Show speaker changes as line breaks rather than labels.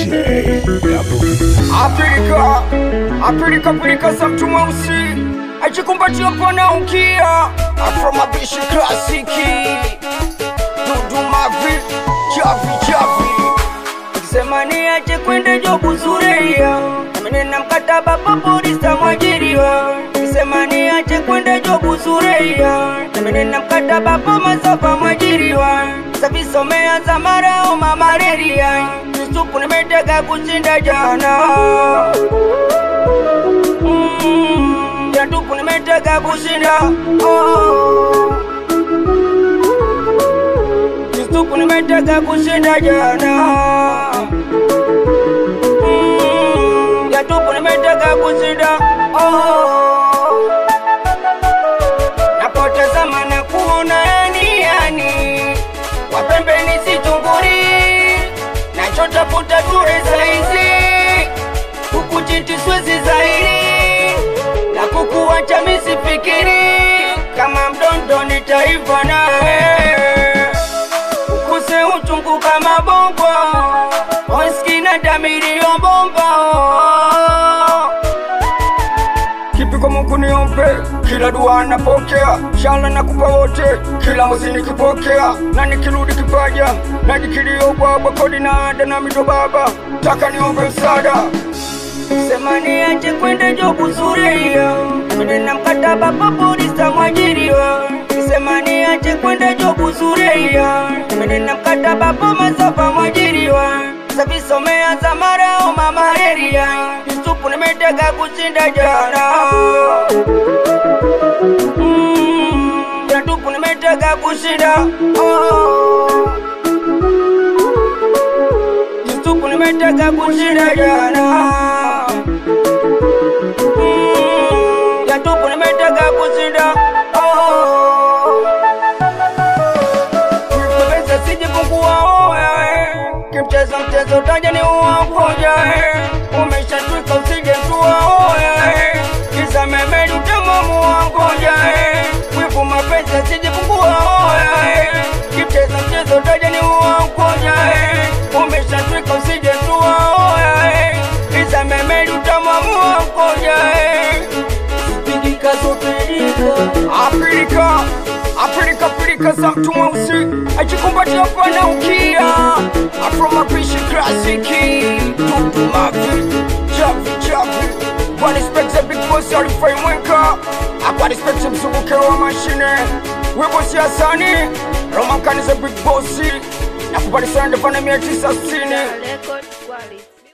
Apilika, apilika pilika za mtu mweusi ajikumbatia pana ukia afro mabishi klasiki dudu mavi chavi chavi Semani ache kwende jobu zureia Amenena mkataba paporista mwajiriwa Semani ache kwende jobu zureia Amenena mkataba pa mazapa mwajiriwa Sabiso meanza marao mamareria Yusufu nimetega kushinda jana mm, Yatupu nimetega kushinda oh. Yusufu nimetega kushinda jana Mm, Yatupu nimetega kushinda oh. Napotazama na kuona yani yani Wapembeni sichunguri Nachotafuta ture saizi Kukujiti swezi zaidi Na kukuacha misifikiri Kama mdondo nitaiva nawe ukuse uchungu kama bongo oskina damiriyo bomba kipiko Mungu niombe, kila dua napokea, shala nakupa wote, kila mwezi nikipokea, na nikirudi kipaja, najikilio bwabwa, kodi na ada na mito baba, taka niombe msaada Semani ache kwenda jobu zureia Amenena mkataba paporista mwajiriwa Semani ache kwenda jobu zureia Amenena mkataba pa mazapa mwajiriwa Savisomea za marao mamareria Yusufu nimetega kushinda jana Mm, Yatupu nimetega kushinda oh. Yusufu nimetega kushinda jana Mm, Yatupu nimetega kushinda oh. Kuipepesa sijipungua oya Kimchezo mchezo taja ni uwakoja Umeshatwika usije tua oya Kisa memeli utamamu wangoja Wivu mapesa sijipungua oya Kimchezo mchezo taja ni uwakoja Umeshatwika usije tua oya Kisa memeli utamamu wangoja Pigika zopelika Apilika Apilika pilika za mtu mweusi ajikumbatia pana ukia Afro mapishi klasiki Tutu mavi Chavi chavi Kwa respect za big boss alifai mweka Kwa respect ya mzunguke wa mashine Webo siasani Roman kani za big boss Na kubali sana ndefana mia tisa sitini
Record quality.